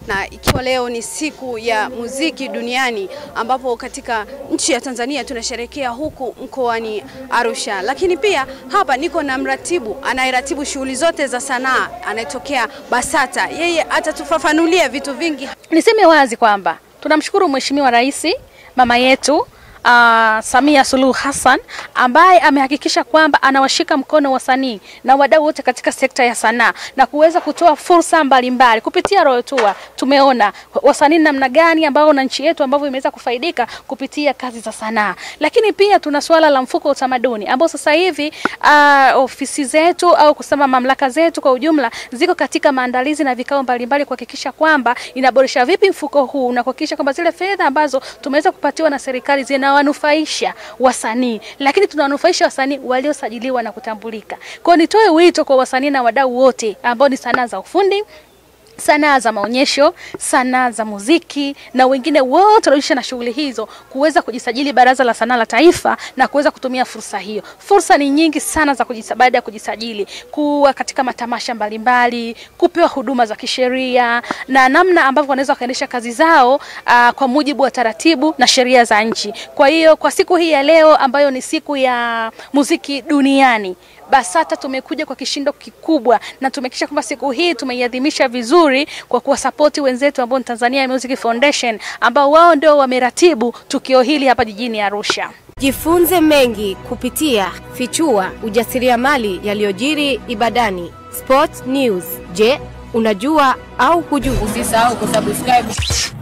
na ikiwa leo ni siku ya muziki duniani ambapo katika nchi ya Tanzania tunasherehekea huku mkoani Arusha, lakini pia hapa niko na mratibu anayeratibu shughuli zote za sanaa anayetokea BASATA. Yeye atatufafanulia vitu vingi. Niseme wazi kwamba tunamshukuru Mheshimiwa Rais mama yetu Uh, Samia Suluhu Hassan ambaye amehakikisha kwamba anawashika mkono wasanii na wadau wote katika sekta ya sanaa na kuweza kutoa fursa mbalimbali kupitia Royal Tour. Tumeona wasanii namna gani ambao na nchi yetu ambavyo imeweza kufaidika kupitia kazi za sanaa, lakini pia tuna suala la mfuko wa utamaduni ambao sasa hivi uh, ofisi zetu au kusema mamlaka zetu kwa ujumla ziko katika maandalizi na vikao mbalimbali kuhakikisha kwamba inaboresha vipi mfuko huu na kuhakikisha kwamba zile fedha ambazo tumeweza kupatiwa na serikali zina wanufaisha wasanii, lakini tunawanufaisha wasanii waliosajiliwa na kutambulika. Kwa hiyo nitoe wito kwa wasanii na wadau wote ambao ni sanaa za ufundi sanaa za maonyesho, sanaa za muziki na wengine wote wanaojihusisha na shughuli hizo kuweza kujisajili Baraza la Sanaa la Taifa na kuweza kutumia fursa hiyo. Fursa ni nyingi sana za kujisa, baada ya kujisajili, kuwa katika matamasha mbalimbali, kupewa huduma za kisheria na namna ambavyo wanaweza wakaendesha kazi zao aa, kwa mujibu wa taratibu na sheria za nchi. Kwa hiyo kwa siku hii ya leo ambayo ni siku ya muziki duniani BASATA tumekuja kwa kishindo kikubwa na tumehakikisha kwamba siku hii tumeiadhimisha vizuri kwa kuwasapoti wenzetu ambao ni Tanzania Music Foundation ambao wao ndio wameratibu tukio hili hapa jijini Arusha. Jifunze mengi kupitia Fichua ujasiriamali yaliyojiri Ibadani. Sport News. Je, unajua au hujui? Usisahau kusubscribe